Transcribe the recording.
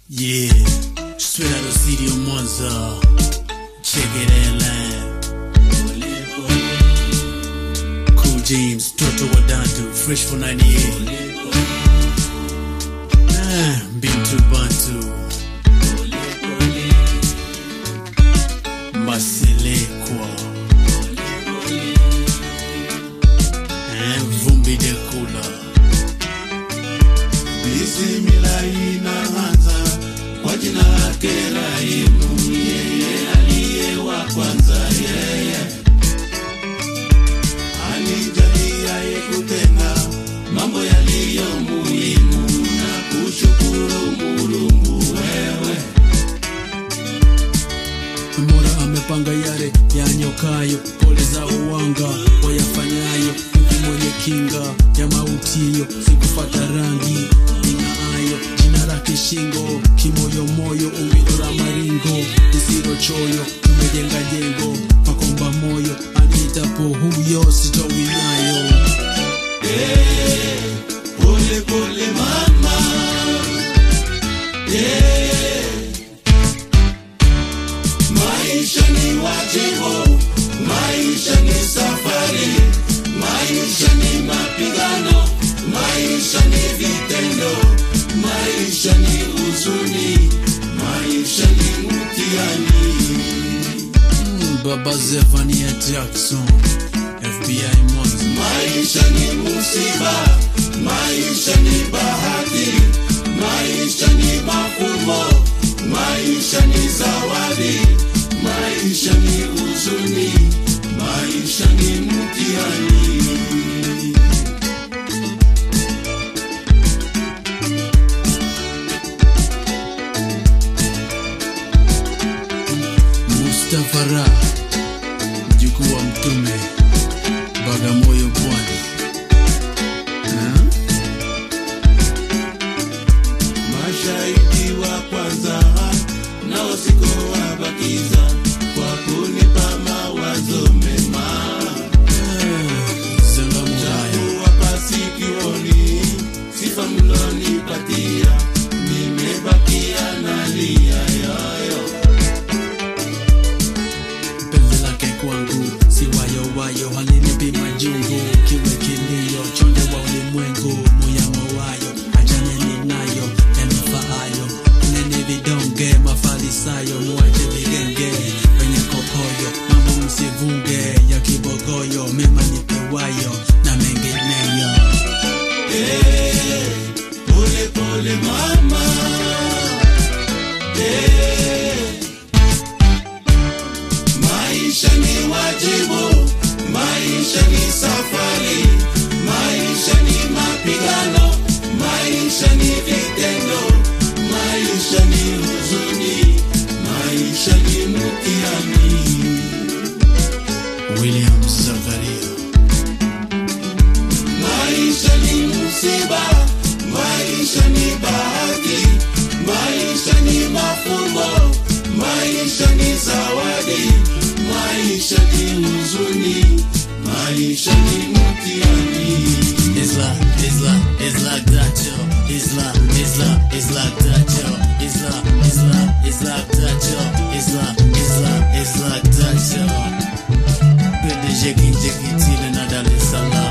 Yeah, straight out of city of Mwanza. Check it out line. Cool James, Toto Wadantu, fresh for 98. Ah, Bintu Bantu. Maselekwa. Ah, Vumbi de Kula. Bismillah inaanza kwa jina lake Rahimu, yeye aliye wa kwanza, yeye alijaliaye kutenda mambo yaliyo muhimu na kushukuru Mulungu wewe Mola amepanga yale yanyokayo, pole za uwanga wayafanyayo, yupi mwenye kinga ya mautio, sikufata rangi ing'aayo, jina lake shingo, kimoyomoyo, umbilo la maringo lisilo choyo, tumejenga jengo makomba moyo, aniitapo huyo sitowinayo. pole pole mama yeah. Maisha ni wajibu, maisha ni safari, maisha ni mapigano, maisha ni vitendo, maisha ni huzuni, maisha ni mtihani. Mm, Baba Zefania Jackson, FBI Mwanza. Maisha ni musiba, maisha ni bahati, maisha ni mafumbo, maisha ni zawadi, maisha ni huzuni, maisha ni mtihani. Mustafa Ra, mjukuu wa Mtume, Bagamoyo, Pwani. Ha? Mashahidi wa kwanza nao sikuwabakiza kwa kunipa mawazo mema. Zangamuraya, kuwapa sikioni sifa mlonipatia, nimebakia nalia yoyo. penzi lake kwangu si wayo wayo, halinipi majungu, kiwe kilio, chonde wa ulimwengu, muyamo wayo, achaneni nayo, yanifaayo, neni vidonge, mafarisayo, muache vigenge, wenye kokoyo, mambo msivunge, ya kibogoyo, mema nipewayo, na mengineyo. Pole pole mama, Eh. maisha ni wajibu, maisha ni safari, maisha ni mapigano, maisha ni vitendo, maisha ni huzuni, maisha ni mtihani. William Zakaria. Maisha ni msiba, maisha ni bahati, maisha ni mafumbo, maisha ni zawadi, maisha ni huzuni, maisha ni mtihani. It's like, it's like, it's like that, yo. It's like, it's like, it's like that, yo. It's like, it's like, it's like that, yo. It's like, it's like, it's like that, yo. PDG Kinjekitile na Dar es Salaam.